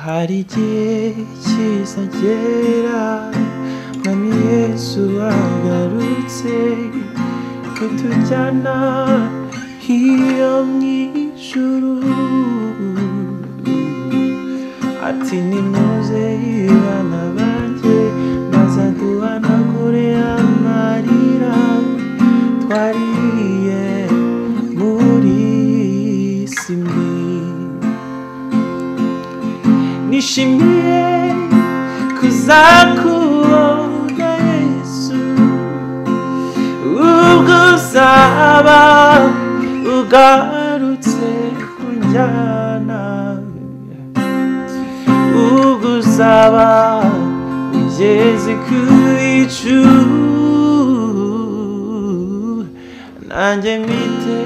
hari igihe cyiza cyera mwami yesu agarutse kutujyana hiyo mu ijuru ati nimuze bana banjye maze duhanagure amarira twariye muri iyi si mbi nishimiye kuzakubona yesu ubwo uzaba ugarutse kunjyana ubwo uzaba ugeze ku bicu nanjye mwite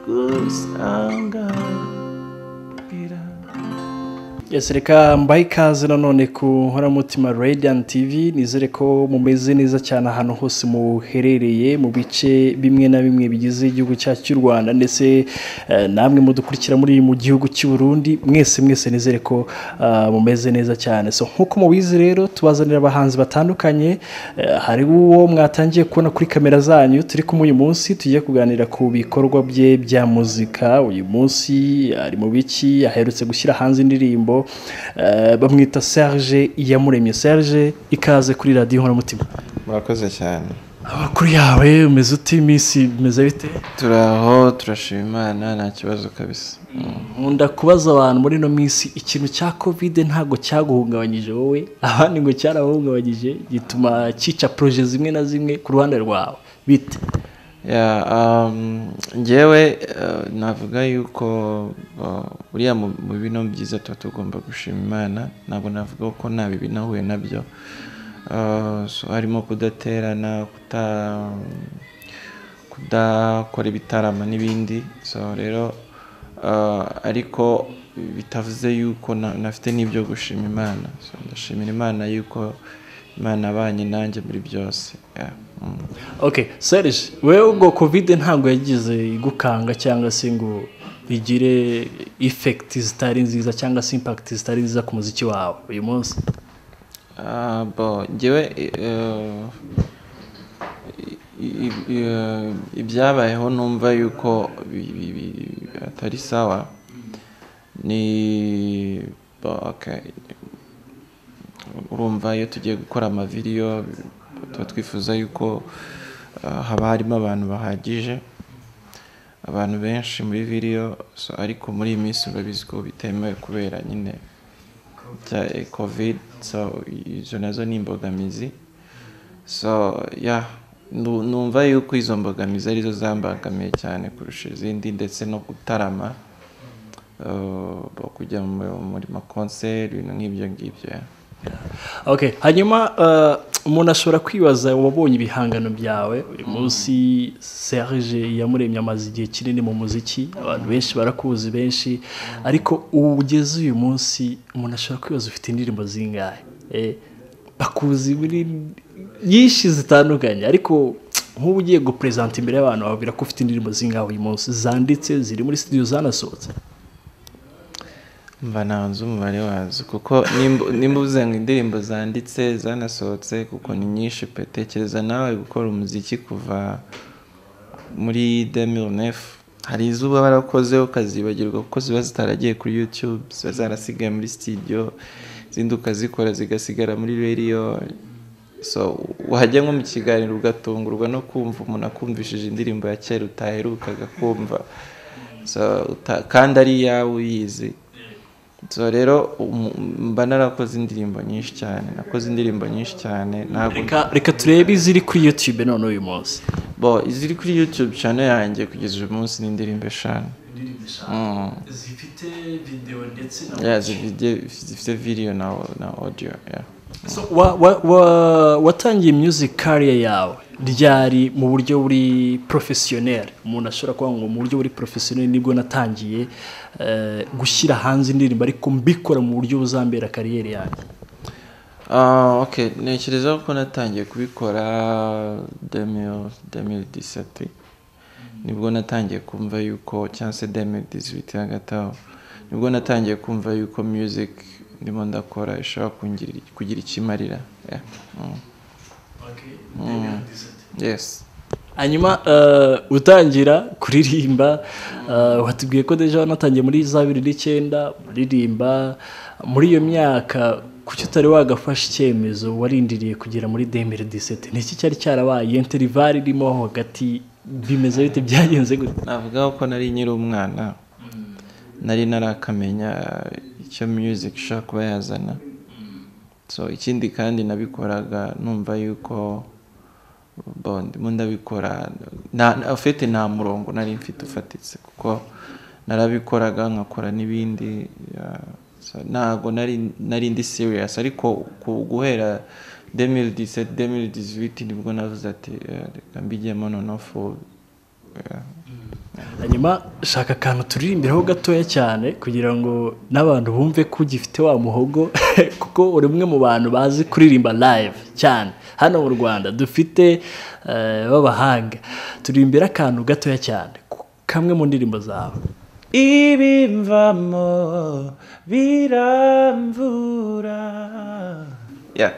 gusanganira Yes, reka mbahe ikaze nanone ku nkoramutima Radiant TV nizere ko mumeze neza cyane ahantu hose muherereye mu bice bimwe na bimwe bigize igihugu cyacu cy'u Rwanda ndetse eh, namwe mudukurikira muri mu gihugu cy'u Burundi mwese mwese nizere ko ah, mumeze neza cyane so nk'uko mubizi rero tubazanira abahanzi batandukanye eh, hari uwo mwatangiye kubona kuri kamera zanyu turi kumwe uyu munsi tugiye kuganira ku bikorwa bye bya muzika uyu munsi ari mu biki aherutse gushyira hanze indirimbo eh, bamwita Serge Iyamuremye Serge ikaze kuri radio Nkoramutima murakoze cyane amakuru yawe umeze uti iminsi bimeze bite turaho turashima imana nta kibazo kabisa nkunda kubaza abantu muri ino minsi ikintu cya kovide ntabwo cyaguhungabanyije wowe abandi ngo cyarabahungabanyije gituma cyica poroje zimwe na zimwe ku ruhande rwawe bite Ya, um, ngewe uh, navuga yuko uh, buriya mu mu bino byiza tuba tugomba gushima imana ntabwo navuga ko nta bibi nahuye nabyo Uh, so harimo kudaterana kuta kudakora ibitaramo n'ibindi so rero uh, ariko bitavuze yuko na- nafite n'ibyo gushima imana so ndashimira imana yuko imana abanye nanjye muri byose Ya, mm. okay serge wewe ngo kovide ntabwo yagize igukanga cyangwa se ngo igire ifekiti zitari nziza cyangwa se impakiti zitari nziza ku muziki wawe uyu munsi Ah, bo njyewe eh, i- i- i- ibyabayeho numva yuko bi- bi- bi- atari sawa ni bo okay. urumva iyo tugiye gukora amavideyo tuba twifuza yuko ah, haba harimo abantu bahagije abantu benshi muri video so, ariko muri iyi minsi urabizi ko bitemewe kubera nyine bya eh, covid so izo nazo ni imbogamizi so yeah nu- numva yuko izo mbogamizi arizo zambangamiye cyane kurusha izindi ndetse no gutarama eh, bo kujya mu- muri makonseri ibintu nk'ibyo ngibyo yeah. Okay, hanyuma eh, umuntu ashobora kwibaza wabonye ibihangano byawe uyu munsi Serge yamuremye amaze igihe kinini mu muziki abantu benshi barakuzi benshi ariko ubu ugeze uyu munsi umuntu ashobora kwibaza ufite indirimbo zingahe eh, bakuzi muri nyinshi zitandukanye ariko nk'ubu ugiye gupresenta imbere y'abantu bababwira ko ufite indirimbo zingahe uyu munsi zanditse ziri muri studio zanasohotse mba ntanze umubare wazo kuko nimba- nimba uvuze ngo indirimbo zanditse zanasohotse kuko ni nyinshi pe tekereza nawe gukora umuziki kuva muri 2009 hari izuba barakoze ukazibagirwa kuko ziba zitaragiye kuri youtube ziba zarasigaye muri studio izindi ukazikora zigasigara muri radio so wajya nko mu kiganiro ugatungurwa no kumva umuntu akumvishije indirimbo ya kera utaherukaga kumva so, uta- kandi ari iyawe uyizi so rero umu- mba narakoze indirimbo nyinshi cyane nakoze indirimbo nyinshi cyane ntabwo reka reka turebe iziri kuri YouTube none uyu munsi bo iziri kuri youtube cyane yanjye kugeza uyu munsi ni indirimbo eshanu Mm. zifite video ndetse na Yeah, zifite zifite video na na audio yeah. So, wa, wa, wa, watangiye music career yawe ryari mu buryo buri professionnel umuntu ashobora kuvuga ngo mu buryo buri professionnel nibwo natangiye eh, gushyira hanze indirimbo ariko mbikora mu buryo buzambera kariyeri yanjye Ah, okay ntekereza ko natangiye kubikora 2000 2017 nibwo natangiye kumva yuko cyangwa se 2018 hagati aho nibwo natangiye kumva yuko music ndimo ndakora ishobora kungirira- kugira ikimarira Yeah. Mm. yes hanyuma eh, utangira kuririmba eh, watubwiye ko deja wanatangiye muri za bibiri n'icyenda uririmba muri iyo myaka kuki utari wagafasha icyemezo warindiriye kugera muri demere disete ni iki cyari cyarabaye interivare irimo hagati bimeze bite byagenze gute navuga ko nari nyiri umwana nari narakamenya icyo music ishobora kuba yazana so ikindi kandi nabikoraga numva yuko bon, ndimo ndabikora nta- nta- ufite nta murongo nari mfite ufatitse kuko narabikoraga nkakora n'ibindi yeah. So, ntago nari nari ndi serious ariko ku- guhera 2017 2018 nibwo navuze ati eh, reka mbigemo noneho full Yeah. hanyuma shaka akantu turirimbiraho gatoya cyane kugira ngo n'abantu bumve ko ugifite wa muhogo kuko uri umwe mu bantu bazi kuririmba live cyane hano mu rwanda dufite eh, b'abahanga turirimbira akantu gatoya cyane ku- kamwe mu ndirimbo zawe ibimvamo biramvura Yeah.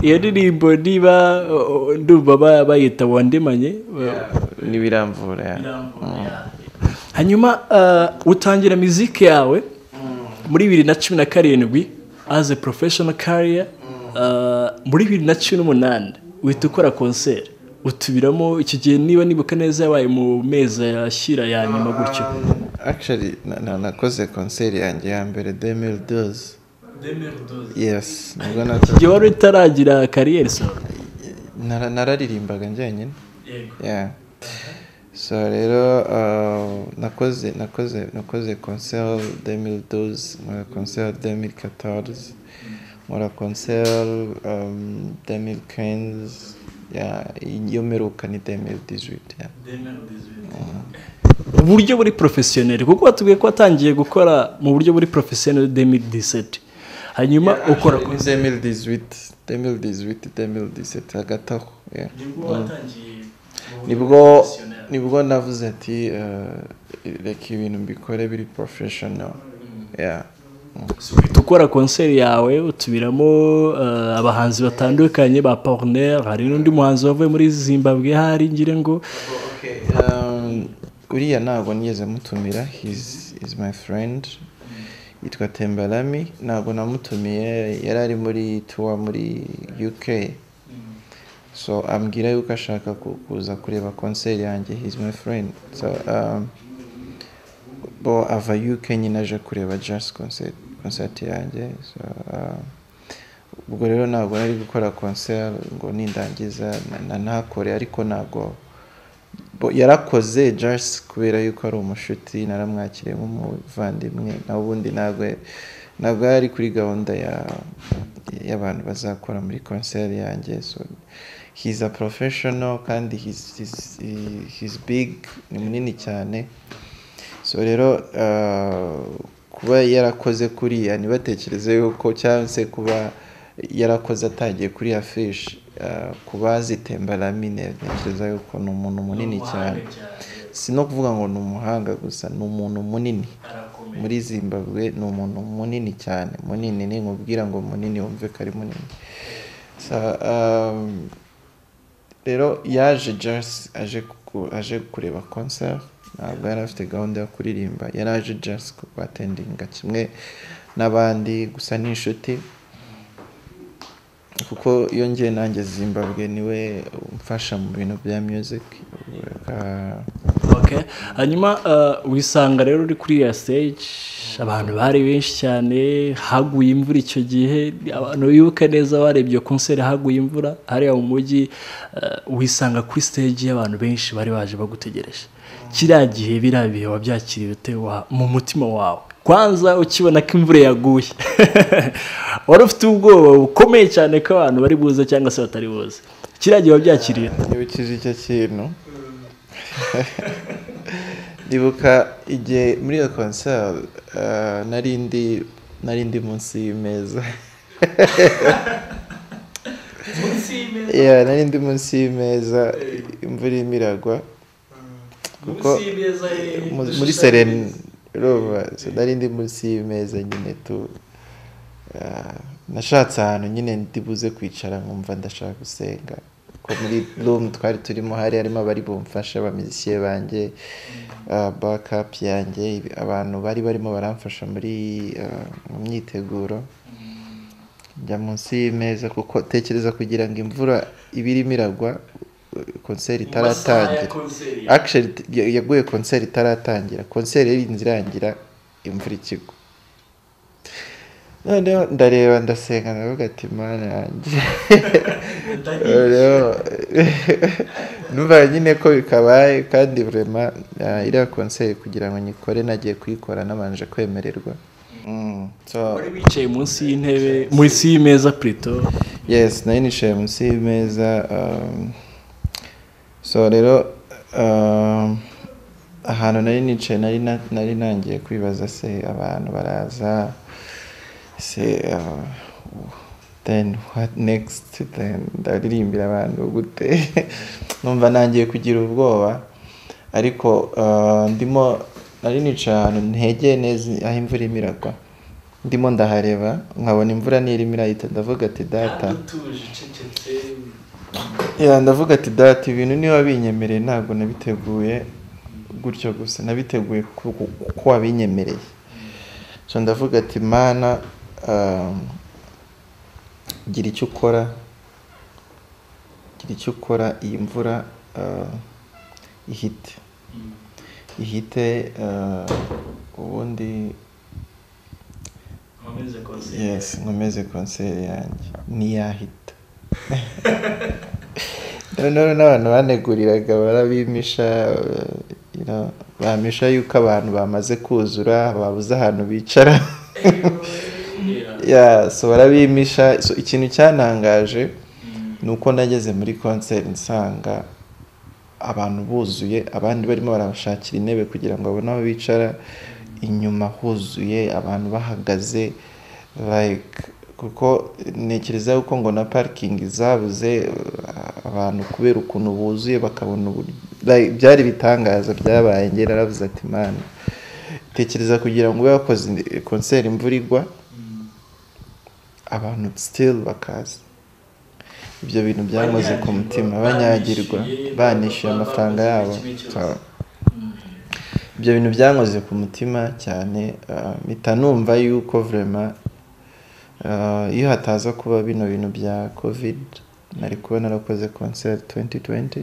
iyo ndirimbo niba o- o- ndumva ba- bayita wandemanye ntibiramvura ya hanyuma eh, utangira miziki yawe muri bibiri na cumi na karindwi as a professional career eh, muri bibiri na cumi n'umunani uhita ukora konseri utubiramo iki gihe niba nibuka neza yabaye mu mezi ashyira ya nyuma gutyo actually na- na- nakoze konseri yanjye ya mbere demil doze yes nibwo Iki gihe wari utaragira kariyeri solo nara- nararirimbaga njyenyine yeah so rero uh, nakoze nakoze nakoze concert 2012 nkora concert 2014 nkora concert um, 2015 yeah iyo mperuka ni 2018 yeah. uburyo buri porofesiyoneri kuko watubwiye ko watangiye gukora mu buryo buri porofesiyoneri demiri diseti hanyuma ukora ni 2018 2018 2017 hagati aho yeah. nibwo nibwo navuze ati eh, reka ibintu mbikore biri professional yeah. Mm. uhita ukora konseri yawe utubiramo eh, abahanzi batandukanye ba poruneri hari n'undi muhanzi wavuye muri zimbabwe hari ngira ngo Um, uriya ntabwo nigeze mutumira he's, he's my friend yitwa tembalami ntabwo namutumiye yari ari muri tour muri uk so ambwira yuko ashaka ku- kuza kureba concert yanjye he's my friend so um, bo ava uk nyine aje kureba jazz concert, concert yanjye so, um, ubwo rero ntabwo nari gukora concert ngo nindangiza na- na ntakore ariko ntabwo Bo- yarakoze jasi kubera yuko ari umushuti naramwakiriye nk'umuvandimwe na ubundi ntabwo ntabwo yari kuri gahunda ya- y'abantu bazakora muri konseri yanjye so he's a professional kandi he's, he's, he- he's big ni munini cyane so rero uh, kuba yarakoze kuriya ntibatekereze yuko cyangwa se kuba yarakoze atagiye kuri ya fishi kuba azitembaramo ntekereza yuko ni umuntu munini cyane si no kuvuga ngo ni umuhanga gusa ni umuntu munini muri zimbabwe ni umuntu munini cyane munini ni nkubwira ngo munini wumve ko ari munini So, um, rero yaje jasi aje ku- aje kureba concert ntabwo yari afite gahunda yo kuririmba yari aje jasi atendinga kimwe n'abandi gusa ni inshuti kuko iyo ngiye nanjye zimbabwe niwe umfasha mu bintu bya music Uh, Okay. hanyuma eh, wisanga rero uri kuri ya stage abantu bari benshi cyane haguye imvura icyo gihe abantu bibuka neza barebye iyo konseri haguye imvura hariya mu mujyi eh, wisanga kuri stage y'abantu benshi bari baje bagutegereje kiriya gihe biriya bihe wabyakiriye ute wa- mu mutima wawe kwanza ukibona ko imvura yaguye wari ufite ubwoba bukomeye cyane ko abantu bari buze cyangwa se batari buze kiriya gihe wabyakiriye ute? ntibikije icyo kintu ndibuka igihe muri iyo concert uh, nari ndi nari ndi munsi y'imeza Yeah, nari ndi munsi y'imeza imvura irimo iragwa kuko mu- muri sereni urumva so nari ndi munsi y'imeza nyine tu ah, nashatse ahantu nyine ndibuze kwicara nkumva ndashaka gusenga ko muri room twari turimo hari harimo abari bumfasha abamizisiye banjye ah, backup yanjye abantu bari barimo baramfasha muri ah, mu myiteguro njya munsi y'imeza kuko tekereza kugira ngo imvura iba irimo iragwa konseri itaratangira akisheri yaguye konseri itaratangira konseri irinze irangira imvura ikigo noneho ndareba ndasenga ndavuga ati mana yanjye rero numva nyine ko bikabaye kandi burema ah, iriya konseri kugira ngo nyikore nagiye kuyikora nabanje kwemererwa Mm, so, wari wicaye munsi y'intebe munsi y'imeza purito yes nari nicaye munsi y'imeza um, so rero um, ahantu nari nicaye nari na- nari nangiye kwibaza se abantu baraza se uh, then what next then ndaririmbira abantu gute numva nangiye kugira ubwoba ariko uh, ndimo nari nicaye ahantu ntegeye neza aho imvura irimo iragwa ndimo ndahareba nkabona imvura nirimo irahita ndavuga ati data ya ndavuga ati data ibintu niba binyemereye ntabwo nabiteguye gutyo gusa nabiteguye ku- ku- kuko wabinyemereye so ndavuga ati mana um, gira icyo ukora gira icyo ukora iyi mvura uh, ihite ihite uh, ubundi yes nkomeze konseri yanjye ntiyahita noneho n'abantu baneguriraga barabimisha uh, you know, bamisha yuko abantu bamaze kuzura babuze ahantu bicara yeah, so barabimisha so, ikintu cyantangaje ni uko nageze muri konseri nsanga abantu buzuye abandi barimo barabashakira intebe kugira ngo babone aho bicara inyuma huzuye abantu bahagaze like kuko ntekereza yuko ngo na parikingi zabuze uh, abantu kubera ukuntu buzuye bakabona uburyo like, byari ibitangaza byabaye njye naravuze ati mana tekereza kugira ngo ube wakoze konseri imvura igwa abantu still bakaza ibyo bintu byamaze ku mutima banyagirwa banishyuye amafaranga yabo So, ibyo bintu byankoze ku mutima cyane ah, mpita numva yuko vrema ah, iyo hataza kuba bino bintu bya covid nari kuba narakoze concert 2020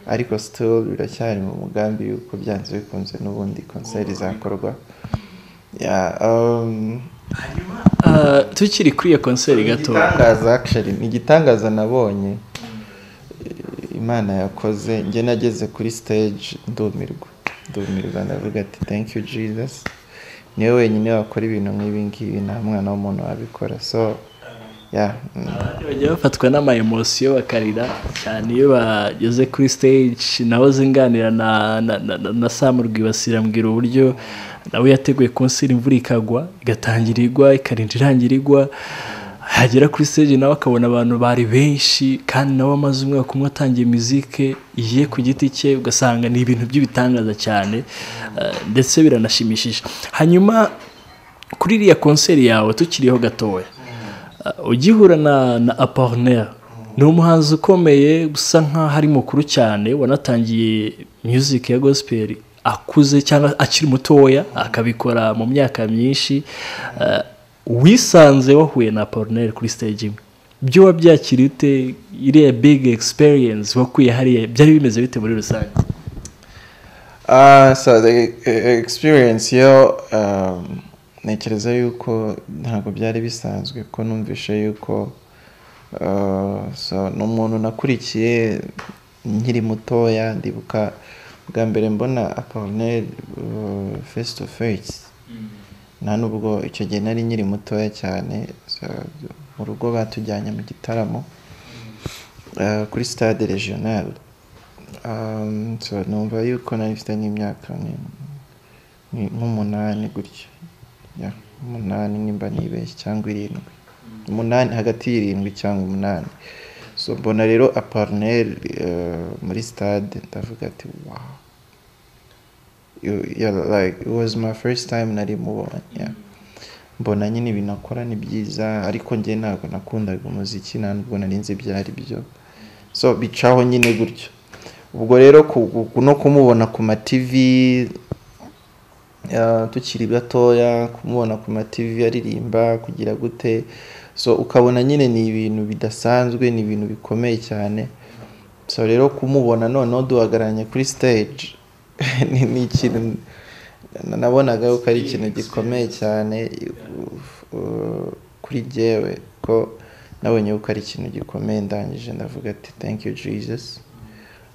ariko still biracyari mu mugambi yuko byanze bikunze n'ubundi concert izakorwa Yeah, um, Ah, tukiri kuri iyo konseri gato igitangaza actually ni igitangaza nabonye eh, imana yakoze njye nageze kuri stage ndumirwa ndumirwa ndavuga ati thank you jesus niwe wenyine wakora ibintu nk'ibi ngibi nta mwana w'umuntu wabikora so yeah, mm. Abandi bajya bafatwa n'ama emosiyo bakarira cyane iyo bageze kuri stage nawe zinganira na na na, na, na Sam Rwibasira ambwira uburyo nawe yateguye konseri imvura ikagwa igatangira igwa ikarinda irangira igwa yagera kuri stage nawe akabona abantu bari benshi kandi nawe amaze umwaka umwe atangiye muzike ye ku giti cye ugasanga ni ibintu by'ibitangaza cyane eh, ndetse biranashimishije hanyuma kuri iriya konseri yawe tukiriho gatoya Uh, ugihura na na Apollinaire ni umuhanzi ukomeye usa nkaho ari mukuru cyane wanatangiye music ya gospel akuze cyangwa akiri mutoya akabikora mu myaka myinshi Uh, wisanze wahuye na Apollinaire kuri stage imwe byo wabyakira ute iriya big experience wakuye hariya byari bimeze bite muri rusange Ah, so the e- experience yo um, ntekereza yuko ntabwo byari bisanzwe ko numvishe yuko uh, so ni umuntu nakurikiye nkiri mutoya ndibuka bwa mbere mbona Apollinaire uh, face to face nta nubwo icyo gihe nari nkiri mutoya cyane so, mu rugo batujyanye mu gitaramo uh, kuri stade regionale Um, so numva yuko nari mfite nk'imyaka ni- ni- nk'umunani gutya Yeah, umunani nimba nibeshye cyangwa irindwi umunani hagati y'irindwi cyangwa umunani so mbona rero aparnel muri stade ndavuga ati wow you, yeah, like it was my first time nari mubonye yeah. mbona nyine ibintu akora ni byiza ariko njye ntabwo nakundaga umuziki nta nubwo nari nzi ibyo ari byo so bicaho nyine gutyo ubwo rero ku- ku- no kumubona ku ma TV ah, tukiri gatoya kumubona ku ma TV aririmba kugira gute so ukabona nyine ni ibintu bidasanzwe ni ibintu bikomeye cyane so rero kumubona noneho duhagararanye kuri stage ni ni ikintu na- nabonaga yuko ari ikintu gikomeye cyane uh, uh, kuri jyewe ko nabonye yuko ari ikintu gikomeye ndangije ndavuga ati thank you jesus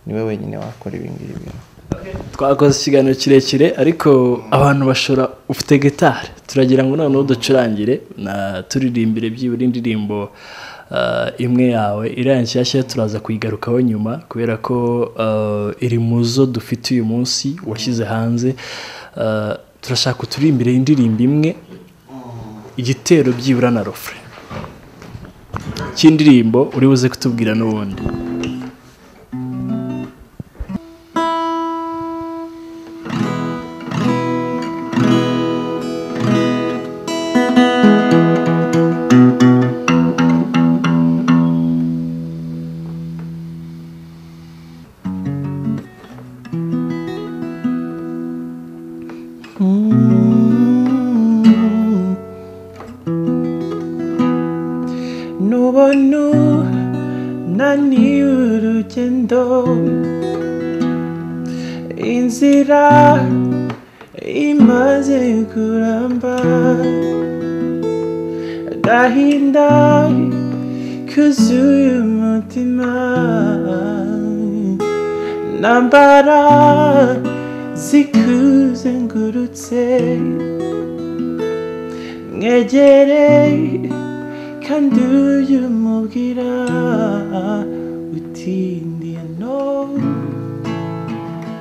niwe wenyine wakora ibi ngibi twakoze ikiganiro kirekire ariko abantu bashora ufite gitari turagira ngo noneho ducurangire na turirimbire byibura indirimbo ah, imwe yawe iriya nshyashya turaza kuyigarukaho nyuma kubera ko ah, iri mu zo dufite uyu munsi washyize hanze Ah, turashaka uturimbire indirimbo imwe igitero byibura na rofure cy'indirimbo uri buze kutubwira n'ubundi n'ubona unaniwe urugendo inzira imaze kuramba agahinda kuzuye umutima nambara zikuzengurutse mwegereye kandi uyumubwira utindiye no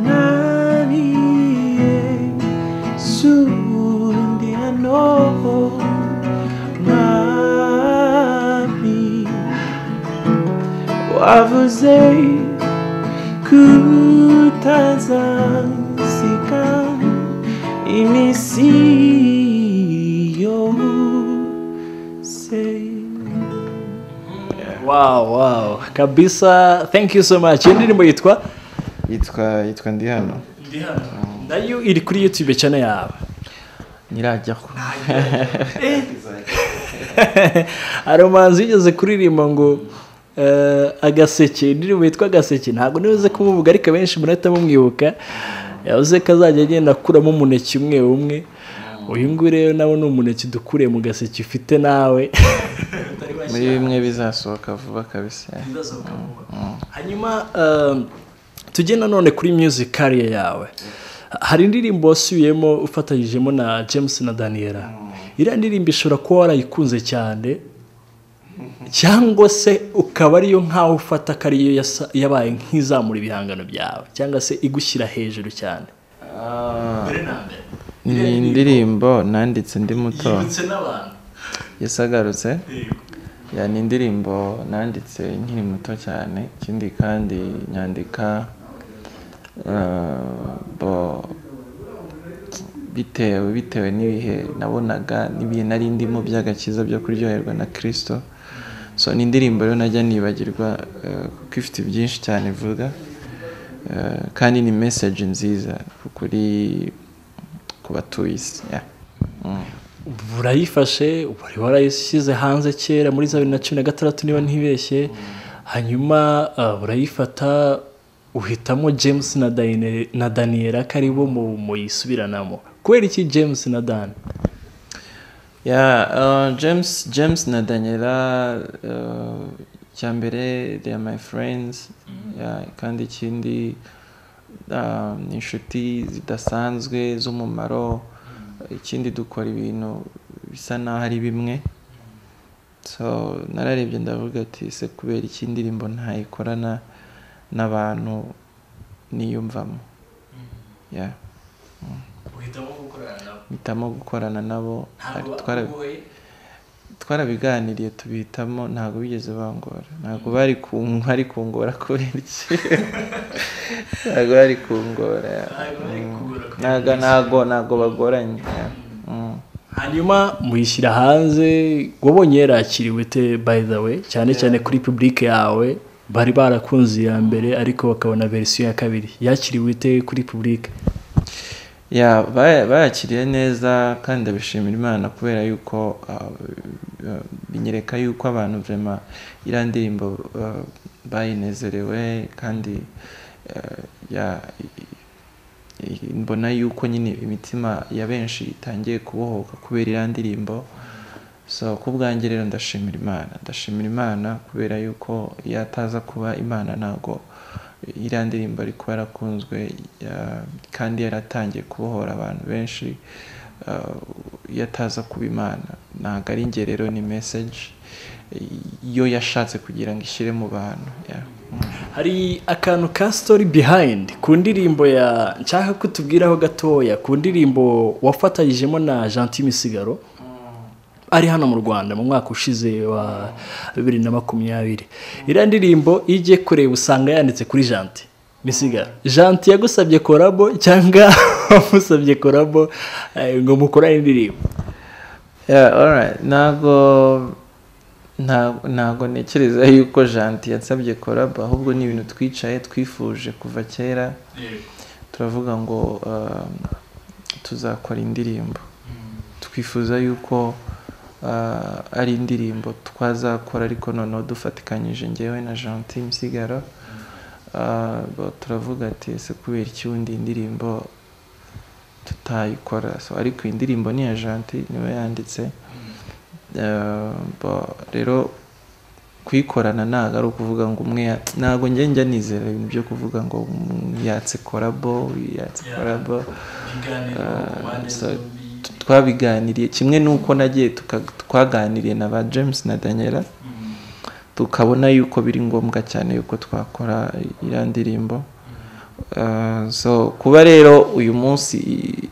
nariye sundiye no mwami wavuze kutazasika imisiyo Say. Wow, wow. Kabisa, thank you so much. Iyi ndirimbo yitwa yitwa yitwa ndi hano nayo iri kuri YouTube channel yawe. nirajya ko Hari umuhanzi wigeze kuririmba ngo eh, agaseke indirimbo yitwa agaseke ntabwo nibuze kumuvuga ariko benshi murahita mumwibuka yavuze ko azajya agenda akuramo umuneke umwe umwe uyu nguyu rero nawe ni umuneke dukuriye mu gaseke ufite nawe muri bimwe bizasohoka vuba kabisa hanyuma ehm, tujye nanone kuri music career yawe hari indirimbo wasubiyemo ufatanyijemo na james na daniela iriya ndirimbo ishobora kuba warayikunze cyane cyangwa se ukaba ariyo nkaho ufata ko ariyo yasa- yabaye nk'izamura ibihangano byawe cyangwa se igushyira hejuru cyane ni indirimbo nanditse ndi muto n'abantu yasagarutse ya ni indirimbo nanditse nkiri muto cyane ikindi kandi nyandika eh, bo bitewe bitewe n'ibihe nabonaga n'ibihe nari ndimo by'agakiza byo kuryoherwa na kirisito so ni indirimbo rero najya nibagirwa eh, kuko ifite byinshi cyane ivuga Eh, kandi ni meseji nziza kuri ku batuye isi yeah. Mm. burayifashe wari warayishyize hanze kera muri za bibiri na cumi na gatandatu niba ntibeshye hanyuma uh, urayifata uhitamo james na, Daine, na daniela ko aribo mu- muyisubiranamo kubera iki james na dan Yeah, uh, James, James na Daniela uh, cya mbere they are my friends yeah, kandi ikindi um, ni inshuti zidasanzwe z'umumaro ikindi dukora ibintu bisa n'aho ari bimwe so nararebye ndavuga ati se kubera iki indirimbo ntayikorana n'abantu niyumvamo yeah. mpitamo gukorana nabo Twara- twarabiganiriye tubihitamo ntabwo bigeze bangora ntabwo bari ku bari kungora kubera iki ntabwo bari kungora ntabwo ntabwo ntabwo bagoranye Mm. hanyuma muyishyira hanze wabonye yarakiriwe te by the way cyane cyane kuri publike yawe bari barakunze iya mbere ariko bakabona verisiyo ya kabiri yakiriwe ite kuri publike ya baya- bayakiriye neza kandi ndabishimira imana kubera yuko ah, eh, binyereka yuko abantu vrema iriya ndirimbo ah, bayinezerewe kandi eh, ya- i- i- mbona yuko nyine imitima ya benshi itangiye kubohoka kubera iriya ndirimbo so ku bwanjye rero ndashimira imana ndashimira imana kubera yuko iyo ataza kuba imana ntabwo iriya ndirimbo ari kuba yarakunzwe ya- kandi yaratangiye kubohora abantu benshi uh, iyo ataza kuba imana ntabwo ari njye rero ni meseji yo yashatse kugira ngo ishyire mu bantu yeah. Mm. hari akantu ka story behind ku ndirimbo ya nshaka ko tubwiraho gatoya ku ndirimbo wafatanyijemo na Gentil Misigaro ari hano mu Rwanda mu mwaka ushize wa 2020 iriya ndirimbo iyo ugiye kureba usanga yanditse kuri Gentil Misigaro Gentil yagusabye korabo cyangwa wamusabye korabo eh, ngo mukorane indirimbo Yeah, alright. ntabwo nta- ntabwo ntekereza yuko janti yansabye koraba ahubwo ni ibintu twicaye twifuje kuva kera turavuga ngo um, tuzakora indirimbo twifuza yuko uh, ari indirimbo twazakora ariko noneho dufatikanyije ngewe na janti misigaro Uh, bo- turavuga ati ese kubera iki wundi indirimbo tutayikora so ariko iyi ndirimbo ni iya janti niwe yanditse Eh, bo- rero kuyikorana ntabwo ari ukuvuga ngo umwe ya- ntabwo njye njya nizera ibintu byo kuvuga ngo mm, yatse korabo yatse korabo Eh, so t- twabiganiriye kimwe n'uko nagiye tuka- twaganiriye na ba james na daniela tukabona yuko biri ngombwa cyane yuko twakora iriya ndirimbo Uh, so kuba rero uyu munsi i-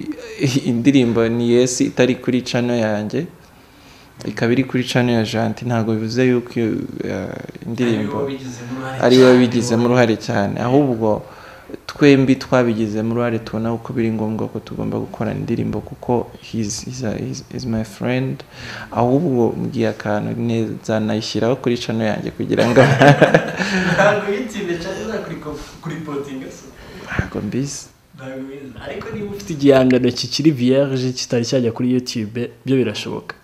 i- indirimbo ni yesi itari kuri cano yanjye ikaba iri kuri cano ya janti ntabwo bivuze yuko iyo, uh, indirimbo ari we wabigizemo uruhare cyane ahubwo twembi twabigizemo uruhare tubona uko biri ngombwa ko tugomba gukorana indirimbo kuko he's, he's, a- he's, he's my friend ahubwo mbwiye akantu neza nayishyiraho kuri cano yanjye kugira ngo ntabwo yitsinze cyangwa kuri potinga ntabwo mbizi ariko niba ufite igihangano kikiri vierge kitari cyajya kuri youtube byo birashoboka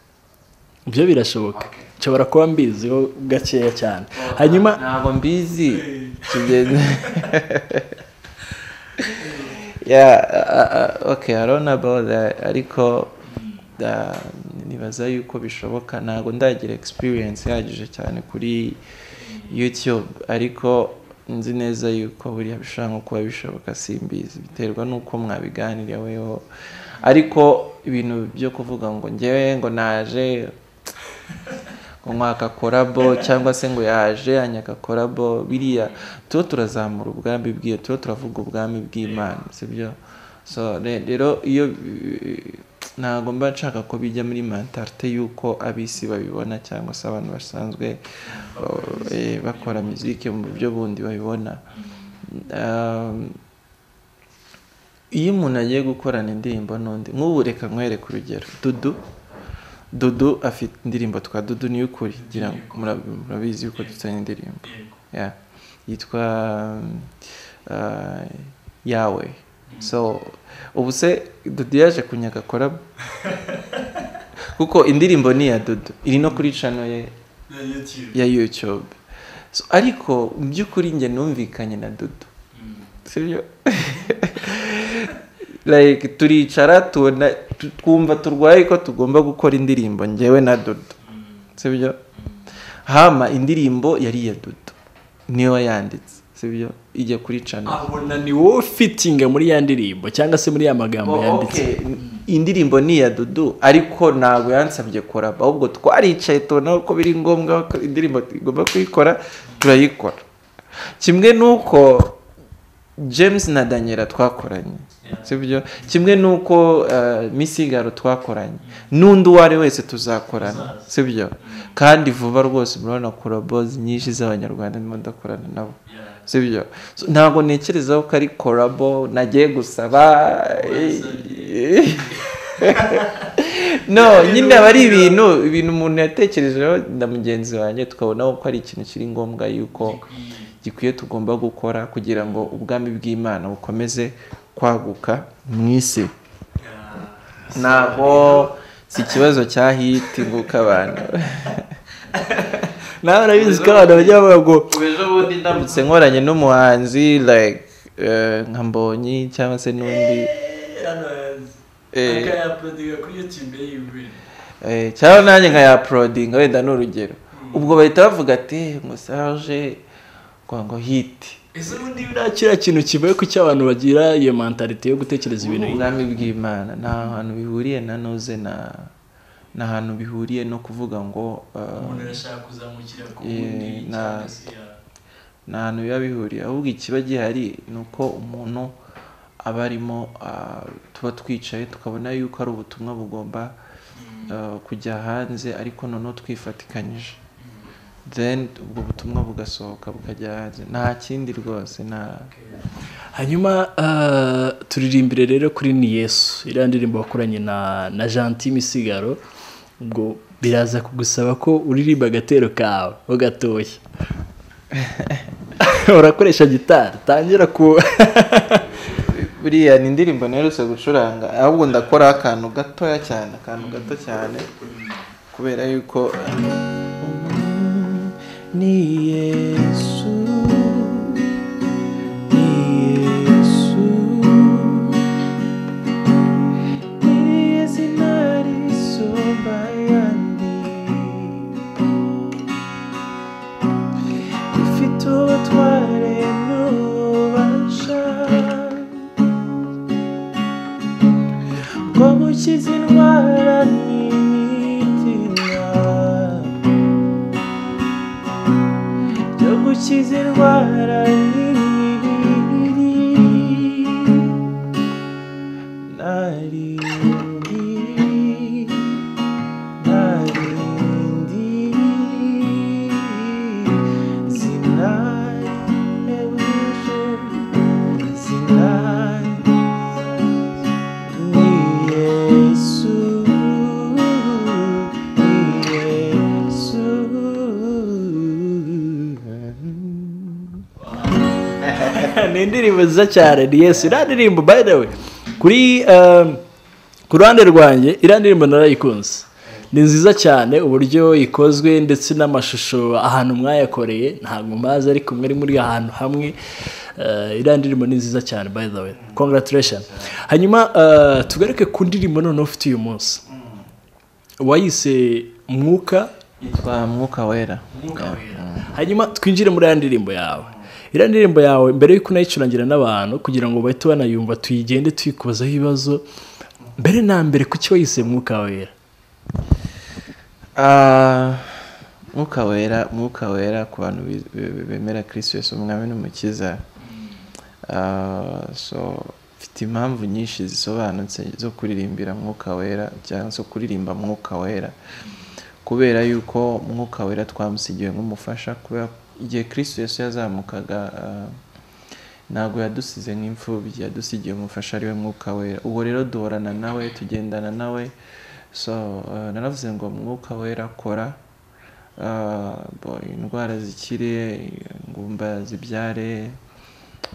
byo birashoboka nshobora kuba mbiziho gakeya cyane hanyuma ntabwo mbizi kigeze ya okay i don't know about that ariko uh, nibaza yuko bishoboka ntabwo ndagira experience ihagije cyane kuri youtube ariko nzi neza yuko buriya bishobora nko kuba bishoboka simbizi biterwa n'uko mwabiganiriyeho ariko ibintu byo kuvuga ngo ngewe ngo naje ngo mwaka korabo cyangwa se ngo yaje anyaka korabo biriya tuba turazamura ubwami bwiyo tuba turavuga ubwami bw'imana sibyo so re- rero iyo eh, ntabwo mba nshaka ko bijya muri mentalite y'uko abisi babibona cyangwa se abantu basanzwe eh, bakora muziki mu buryo bundi babibona Um, iyo umuntu agiye gukorana indirimbo n'undi nk'ubu reka nkwereke urugero dudu dudu afite indirimbo twa dudu ni ukuri ngira ngo murab- murabizi yuko dufitanye indirimbo Yeah. yitwa uh, yawe so ubu se dudu yaje kunyaka korabo kuko indirimbo ni iya dudu iri no kuri cano ye ya youtube so, ariko mu by'ukuri njye numvikanye na dudu sibyo like turicara tubona tu- twumva turwaye ko tugomba gukora indirimbo njyewe na dudu sibyo hama indirimbo yari iya dudu niyo wayanditse sibyo ijya kuri cano abona ni wowe fitinga muri ya ndirimbo cyangwa se muri ya magambo Oh, yanditse okay. indirimbo ni iya dudu ariko ntabwo yansabye koraba ahubwo twaricaye tubona ko biri ngombwa ko indirimbo tugomba kuyikora turayikora kimwe n'uko james na daniela twakoranye sibyo kimwe n'uko eh, misigaro twakoranye n'undi uwo ari wese tuzakorana sibyo kandi vuba rwose murabona korabozi nyinshi z'abanyarwanda ndimo ndakorana nabo sibyo So, ntabwo ntekereza ko ari korabo nagiye gusaba no nyine aba ari ibintu ibintu umuntu yatekerejeho na mugenzi wanjye tukabona ko ari ikintu kiri ngombwa yuko gikwiye tugomba gukora kugira ngo ubwami bw'imana bukomeze kwaguka mu isi ntabwo si ikibazo cya hiti ngo uko abantu nawe urabizi ko abantu bajya bavuga ngo ejo bundi ndambutse nkoranye n'umuhanzi like eh, nka mbonyi cyangwa se n'undi eh, akayaprodinga kuri youtube yiwe Eh, cyangwa nanjye nkayaporodinga wenda ni urugero ubwo bahita bavuga ati ngo Serge ngo ngo hiti ese ubundi nta kiriya kintu kivuye ku cy'abantu bagira iyo mentalite yo gutekereza ibintu ubwami bw'imana nta hantu bihuriye na noze na nta hantu bihuriye no kuvuga ngo eh, umuntu arashaka kuzamukira ku Eh, wundi na- cyangwa se ya- nta hantu biba bihuriye ahubwo ikiba gihari ni uko umuntu aba arimo ah, tuba twicaye tukabona yuko ari ubutumwa bugomba ah, kujya hanze ariko noneho twifatikanyije then ubwo butumwa bugasohoka bukajya hanze nta kindi rwose nta hanyuma ah, turirimbire rero kuri ni yesu iriya ndirimbo wakoranye na na janti misigaro ubwo biraza kugusaba ko uririmba agatero kawe ho gatoya urakoresha gitari tangira ku buriya ni indirimbo nerutse gucuranga ahubwo ndakoraho akantu gatoya cyane akantu gato cyane kubera yuko ni Yesu, ni Yesu, ni izina risumba ayandi, rifite ubutware n'ububasha, bwo gukiza indwara n'imitima byo gukiza indwara n'imibiri narindi narindi zinari ewuje zinari ni yesu ni yesu ni indirimbo nziza cyane ni yesu iriya ndirimbo by the way kuri um, ku ruhande rwanjye iriya ndirimbo narayikunze ni nziza cyane uburyo ikozwe ndetse n'amashusho ahantu mwayakoreye ntabwo mbazi ariko mwari muri ahantu hamwe uh, iriya ndirimbo ni nziza cyane by the way congratulation hanyuma uh, tugaruke ku ndirimbo noneho ufite uyu munsi wayise mwuka yitwa mwuka wera hanyuma twinjire muri ya ndirimbo yawe iriya ndirimbo yawe mbere y'uko unayicurangira n'abantu kugira ngo bahite banayumva tuyigende tuyikubazaho ibibazo mbere na mbere kuki wayise mwuka wera Ah, mwuka wera mwuka wera ku bantu bi- bi- bemera kirisitu yesu umwami n'umukiza Ah, so mfite impamvu nyinshi zisobanutse zo kuririmbira mwuka wera cyangwa se kuririmba mwuka wera kubera yuko mwuka wera twamusigiwe nk'umufasha kubera igihe kirisitu yesu yazamukaga ah, ntabwo yadusize nk'imfubyi yadusigiye umufasha ari we mwuka wera ubu rero duhorana nawe tugendana nawe so eh, naravuze ngo mwuka wera kora Ah, bo- indwara zikire ingumba zibyare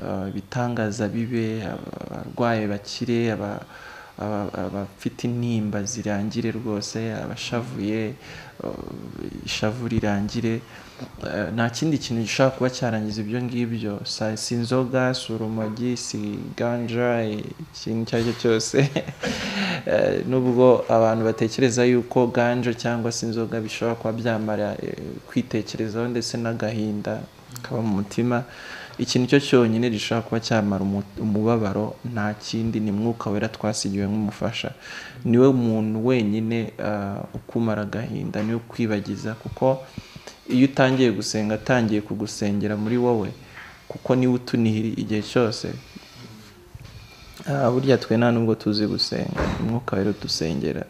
ah, ibitangaza bibe aba- abarwayi bakire aba- aba- abafite intimba zirangire rwose abashavuye eh, ishavu rirangire Eh, nta kindi kintu gishobora kuba cyarangiza ibyo ngibyo Si- si inzoga si urumogi si ganja eh, ikintu icyo ari cyo cyose Eh, nubwo abantu batekereza yuko ganja cyangwa se inzoga bishobora kuba byamara eh, kwitekerezaho ndetse n'agahinda kaba mu mutima ikintu cyo cyonyine gishobora kuba cyamara umu- umubabaro nta kindi ni mwuka wera twasigiwe nk'umufasha niwe muntu wenyine ah, ukumara agahinda niwe ukwibagiza kuko iyo utangiye gusenga atangiye kugusengera muri wowe kuko niwe utunihira igihe cyose Ah, burya twe nta nubwo tuzi gusenga umwuka wera udusengera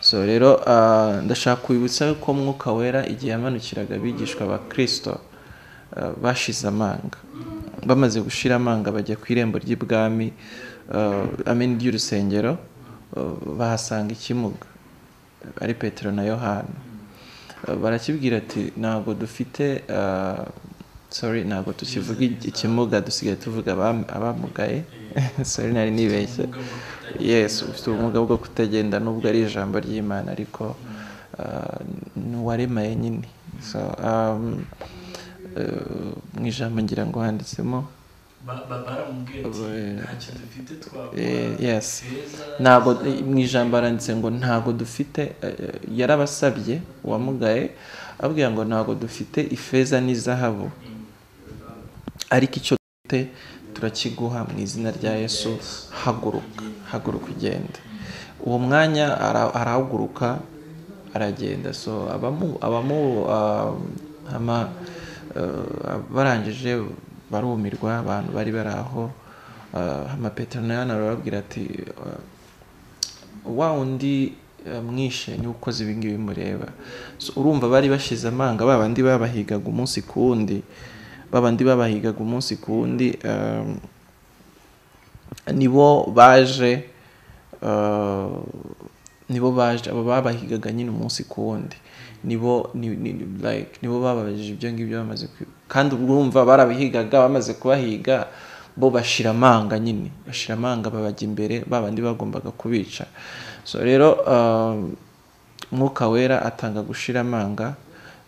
so rero ah, ndashaka kubibutsa ko umwuka wera igihe yamanukiraga abigishwa ba kirisito ah, bashize amanga bamaze gushira amanga bajya ku irembo ry'ibwami ah, ameni ry'urusengero ah, bahasanga ikimuga ari petero na yohana Uh, barakibwira ati ntabwo dufite uh, sorry ntabwo tukivuga igi- ikimuga dusigaye tuvuga abam- abamugaye sorry nari nibeshye yes ufite ubumuga bwo kutagenda nubwo ari ijambo ry'imana ariko uh, ni uwaremaye nyine so um, uh, mu ijambo ngira ngo handitsemo Ba- ba- baramubwiye ati Eh, ntacyo dufite eh, twakora yes feza ntabwo mu ijambo aranditse ngo ntabwo dufite eh, yarabasabye uwamugaye ababwira ngo ntabwo dufite ifeza n'izahabu ariko icyo dufite turakiguha mu izina rya yesu haguruka haguruka ugende uwo mwanya ara- arahaguruka aragenda so abamu abamu ah, ama- eh, barangije barumirwa abantu bari bari aho ah, ama petero na Yohana barababwira ati ah, wa undi eh, mwishe niwe ukoze ibi ngibi mureba So, urumva bari bashize amanga ba bandi babahigaga umunsi ku wundi ba bandi babahigaga umunsi ku wundi um, nibo baje uh, nibo baje abo babahigaga nyine umunsi ku wundi nibo ni- ni- ni- like nibo bababajije ibyo ngibyo bamaze kwi- kandi urumva barabihigaga bamaze kubahiga bo bashira amanga nyine bashira amanga babajya imbere babandi bagombaga kubica so rero um, umwuka wera atanga gushira amanga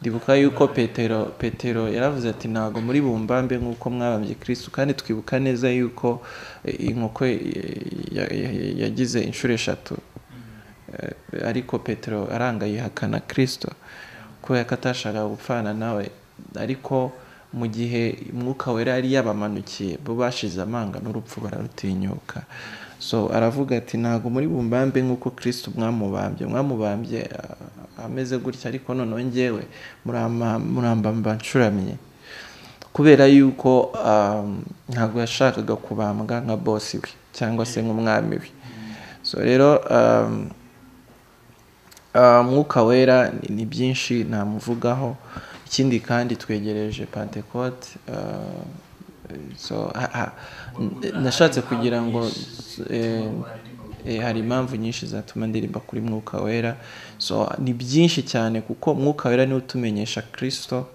ndibuka yuko petero petero yaravuze ati ntabwo muri bumbambe nk'uko mwabambye kristo kandi twibuka neza yuko eh, inkoko eh, ya- ya- yagize inshuro eshatu Eh, ariko petero aranga yihakana kristo kubera ko atashakaga gupfana nawe ariko mu gihe umwuka wera yari yabamanukiye bo bashize amanga n'urupfu bararutinyuka so aravuga ati ntabwo muri bumbambe nk'uko kristo mwamubambye mwamubambye ah, ameze gutya ariko noneho njyewe murama- murambamba nshuramye kubera yuko ah, ntabwo yashakaga kubambwa nka bosi we cyangwa se nk'umwami we so rero um, Ah, umwuka wera ni- ni byinshi ntamuvugaho ikindi kandi twegereje pentecote ah, so ha- ha- n- nashatse kugira ngo eh, eh, hari impamvu nyinshi zatuma ndirimba kuri mwuka wera so ni byinshi cyane kuko mwuka wera niwe utumenyesha kirisito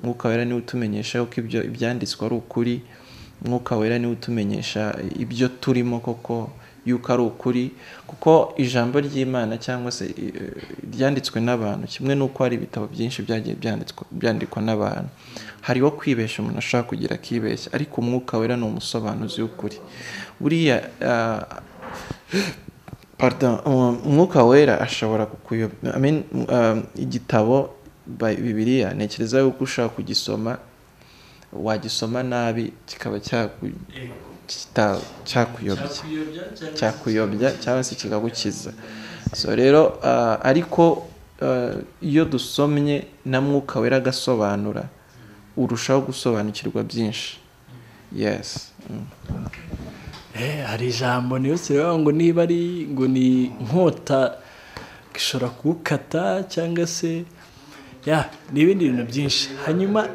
mwuka wera niwe utumenyesha yuko ibyo ibyanditswe ari ukuri mwuka wera niwe utumenyesha ibyo turimo koko yuko ari ukuri kuko ijambo ry'imana cyangwa se eh, ryanditswe n'abantu kimwe n'uko hari ibitabo byinshi byagiye byanditswe- byandikwa n'abantu hariho kwibeshya umuntu ashobora kugira akibeshya ariko umwuka wera ni umusobanuzi w'ukuri buriya ah, pardon, um, umwuka wera ashobora kukuyob I mean, um, igitabo Bi- bibiliya ntekereza yuko ushobora kugisoma wagisoma nabi kikaba cyaku- Eh, kita- cyakuyobya cyakuyobya cyangwa cyakuyobya cyangwa se kikagukiza so rero ah, ariko ah, iyo dusomye na mwuka wera agasobanura urushaho gusobanukirwa byinshi yes Mm. Eh, hari ijambo niyo siriba ngo niba ari ngo ni inkota ishobora kuwukata cyangwa se ya ni ibindi bintu byinsi hanyuma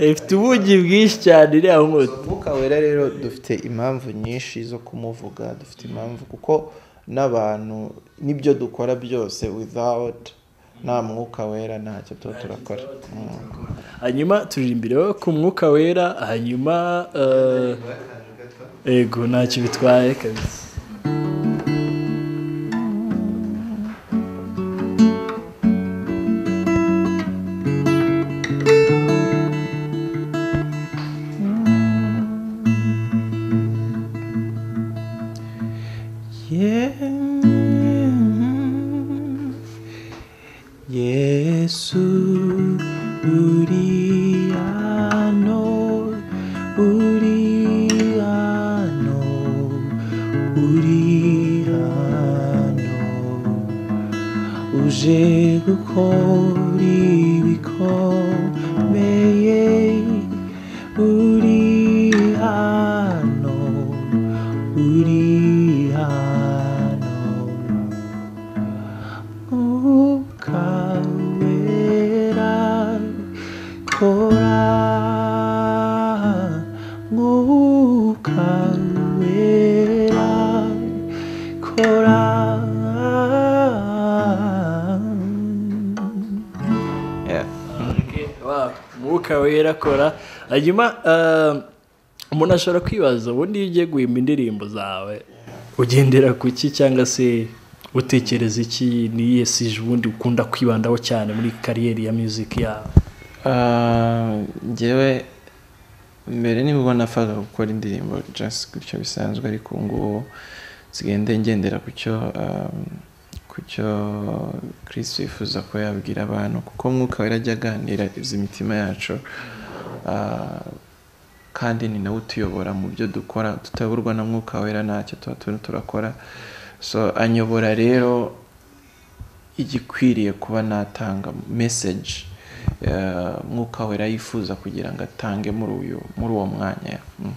ifite ubugi bwinshi cyane iriya nkota umwuka wera rero dufite impamvu nyinshi zo kumuvuga dufite impamvu kuko n'abantu n'ibyo dukora byose without nta mwuka wera ntacyo tuba turakora Mm. hanyuma turirimbira ku mwuka wera hanyuma eh, ego ntacyo bitwaye kabisa Yesu uri hano uri hano uri hano uje gukora ibikomere ukomeye uri hano uri hano umwuka wera kora umwuka wera kora Yeah. umwuka wera kora hanyuma ah, umuntu ashobora kwibaza ubundi iyo ugiye guhimba indirimbo zawe ugendera ku ki cyangwa se utekereza iki ni iyihe sije ubundi ukunda kwibandaho cyane muri kariyeri ya muziki yawe Ah, njyewe mbere nibwo nafata gukora indirimbo just gutyo bisanzwe ariko ubu ngubu nsigaye nde- ngendera ku cyo ah, ku cyo Chris yifuza ko yabwira abantu kuko mwuka we ajya aganiriza imitima yacu Ah, kandi ni nawe utuyobora mu byo dukora tutayoborwa na mwuka wera ntacyo tuba turimo turakora so anyobora rero igikwiriye kuba natanga message eh, mwuka wera yifuza kugira ngo atange muri uyu muri uwo mwanya Mm.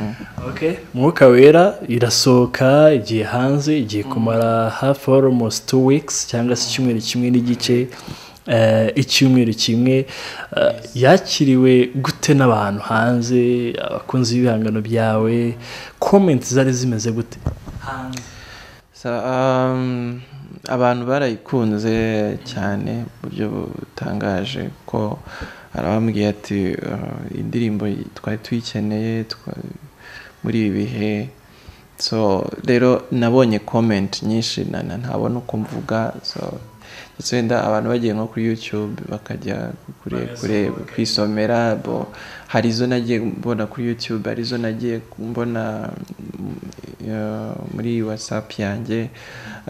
Mm. Okay. umwuka wera irasohoka igiye hanze igiye kumara hafi almost two weeks cyangwa se icyumweru kimwe n'igice eh, icyumweru kimwe eh, yakiriwe gute n'abantu hanze abakunzi b'ibihangano byawe comment zari zimeze gute So, um, abantu barayikunze cyane mu buryo butangaje ko hari abambwiye ati "Uh, iyi indirimbo twari tuyikeneye twa- muri ibi bihe so rero nabonye comment nyinshi na- na- ntabona uko mvuga so ndetse wenda abantu bagiye nko kuri youtube bakajya kure kure kwisomera bo hari izo nagiye mbona kuri youtube hari izo nagiye mbona mm, eh, muri whatsapp yanjye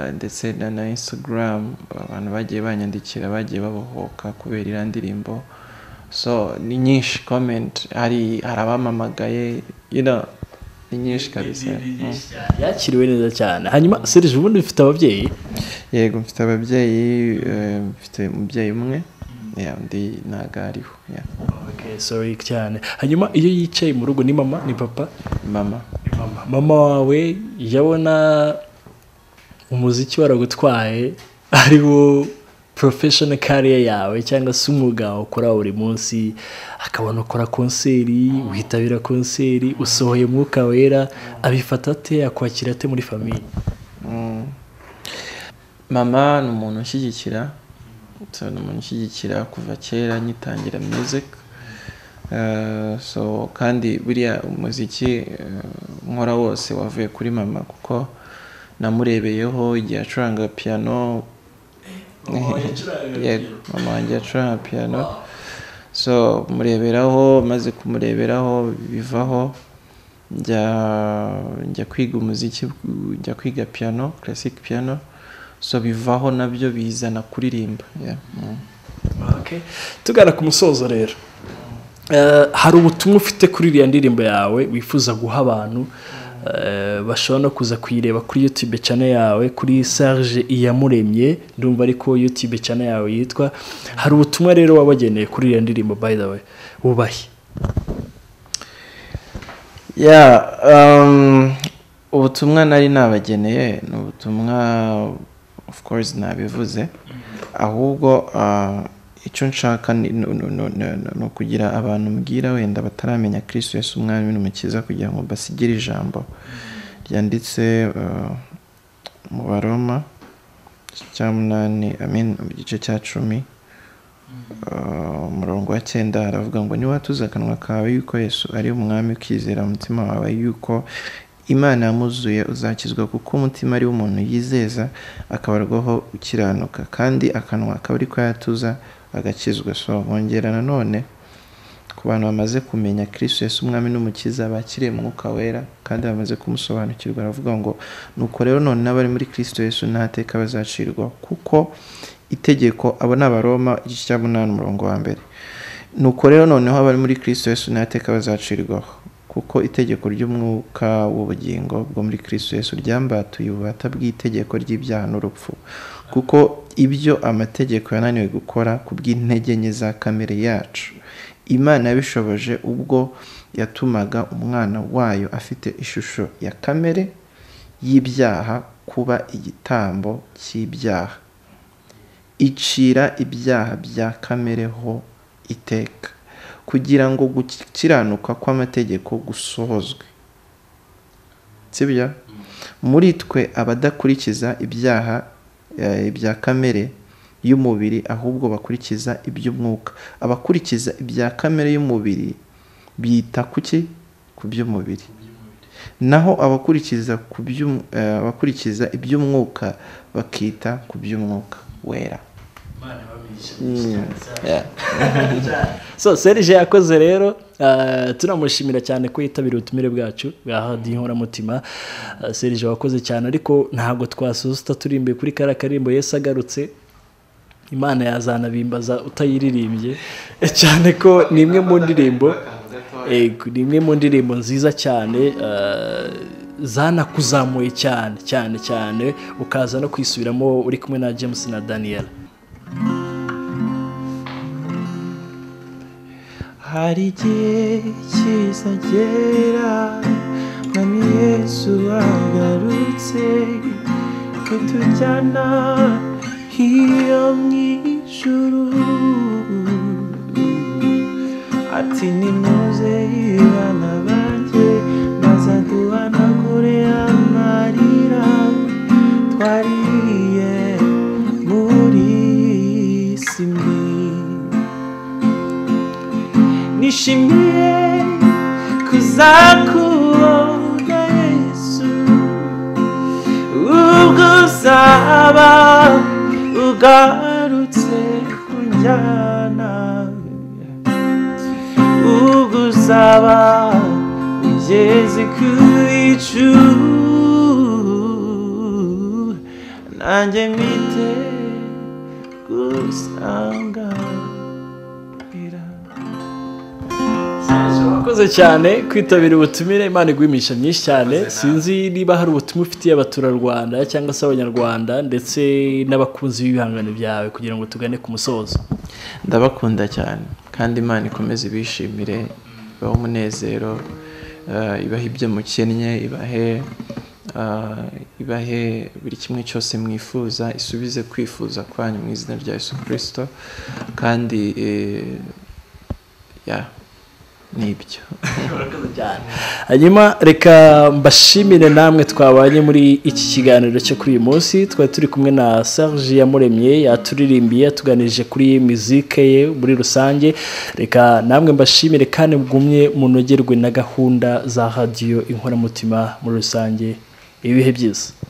eh, ndetse na na instagram abantu bagiye banyandikira bagiye babohoka kubera iriya ndirimbo so ni nyinshi comment hari hari abamamagaye you know, ni nyinshi kabisa Mm. yakiriwe neza cyane hanyuma serije ubundi ufite ababyeyi yego mfite ababyeyi eh, mfite umubyeyi umwe yeah, undi ntago ariho yeah. okay, sorry cyane hanyuma iyo yicaye mu rugo ni mama ni papa mama mama mama wawe yabona umuziki waragutwaye ari wo professional career yawe cyangwa se umwuga wawe ukora buri munsi akabona ukora konseri witabira konseri usohoye umwuka wera abifata ate akwakira ate muri famiye Mm. mama ni umuntu ushyigikira so, ni umuntu ushyigikira kuva kera nyitangira music Eh, so kandi buriya umuziki eh, nkora wose wavuye kuri mama kuko namurebeyeho igihe acuranga piano yego mama wanjye acuranga piano so mureberaho maze kumureberaho bivaho njya njya kwiga umuziki njya kwiga piano classic piano so bivaho nabyo bizana kuririmba yeah. mm. Okay. tugana ku musozo rero Eh, hari ubutumwa ufite kuri iriya ndirimbo yawe wifuza guha abantu eh, bashobora no kuza kuyireba kuri youtube channel yawe kuri serge iyamuremye ndumva ariko youtube channel yawe yitwa hari ubutumwa rero wabageneye kuri iriya ndirimbo by the way wubahe yeah um, ubutumwa nari nabageneye ni ubutumwa of course nabivuze ahubwo ah, icyo nshaka ni ni- ni- ni- ni- ni ukugira abantu mbwira wenda bataramenya kristo yesu umwami n'umukiza kugira ngo basigire ijambo ryanditse ah, mu baroma igice cya munani I mean, mu gice cya cumi Uh, umurongo wa cyenda haravuga ngo niwatuza akanwa kawe yuko yesu ari umwami ukizera umutima wawe yuko imana yamuzuye uzakizwa kuko umutima ari umuntu yizeza akabarwaho ukiranuka kandi akanwa akaba ari ko yatuza agakizwa so bongera nanone ku bantu bamaze kumenya kristo yesu umwami n'umukiza bakiriye umwuka wera kandi bamaze kumusobanukirwa aravuga ngo nuko rero none n'abari muri kristo yesu nta teka bazacirwa kuko itegeko abo ni abaroma igice cya munani umurongo wa mbere nuko rero noneho abari muri kristo yesu nta teka bazacirwaho kuko itegeko ry'umwuka w'ubugingo bwo muri kristo yesu ryambatuye ububata bw'itegeko ry'ibyaha n'urupfu kuko ibyo amategeko yananiwe gukora ku bw'intege nke za kamere yacu imana yabishoboje ubwo yatumaga umwana wayo afite ishusho ya kamere y'ibyaha kuba igitambo cy'ibyaha icira ibyaha bya kamere ho iteka kugira ngo gukiranuka kw'amategeko gusohozwe sibyo muri twe abadakurikiza ibyaha eh, ibya kamere y'umubiri ahubwo bakurikiza iby'umwuka abakurikiza ibya kamere y'umubiri bita kuki ku by'umubiri naho abakurikiza ku by'um- eh, abakurikiza iby'umwuka bakita ku by'umwuka wera imana ibabeshya Yeah. so serije yakoze rero ah, turamushimira cyane ko yitabiriye ubutumire bwacu bwa hadiyo inkoramutima Ah, serije wakoze cyane ariko ntabwo twasusuta turi imbere kuri kariya karimbo yesi agarutse imana yazanabimbaza utayiririmbye cyane ko ni imwe mu ndirimbo Ego, ni imwe mu ndirimbo nziza cyane eh, zanakuzamuye cyane cyane cyane ukaza no kwisubiramo uri kumwe na james na daniel hari igihe kizagera mwami yesu agarutse ko tujyana hiyo mu ijuru ati nimuze ibana banjye maze duhanagure amarira twariye muri iyi si mbi nishimiye kuzakubona yesu ubwo uzaba ugarutse kunjyana ubwo uzaba ugeze ku bicu nanjye mwite gusanganira urakoze cyane kwitabira ubutumire imana iguha imigisha myinshi cyane sinzi niba hari ubutumwa ufitiye abaturarwanda cyangwa se abanyarwanda ndetse n'abakunzi b'ibihangano byawe kugira ngo tugane ku musozo ndabakunda cyane kandi imana ikomeze ibishimire ibahe umunezero eh, ibahe ibyo mukennye ibahe eh, ibahe buri kimwe cyose mwifuza isubize kwifuza kwanyu mu izina rya yesu kirisito kandi eh, ya ni ibyo hanyuma reka mbashimire namwe twabanye muri iki kiganiro cyo kuri uyu munsi twari turi kumwe na serge yamuremye yaturirimbiye yatuganirije kuri mizike ye muri rusange reka namwe mbashimire kandi mugumye munogerwe na gahunda za radiyo inkoramutima muri rusange ibihe byiza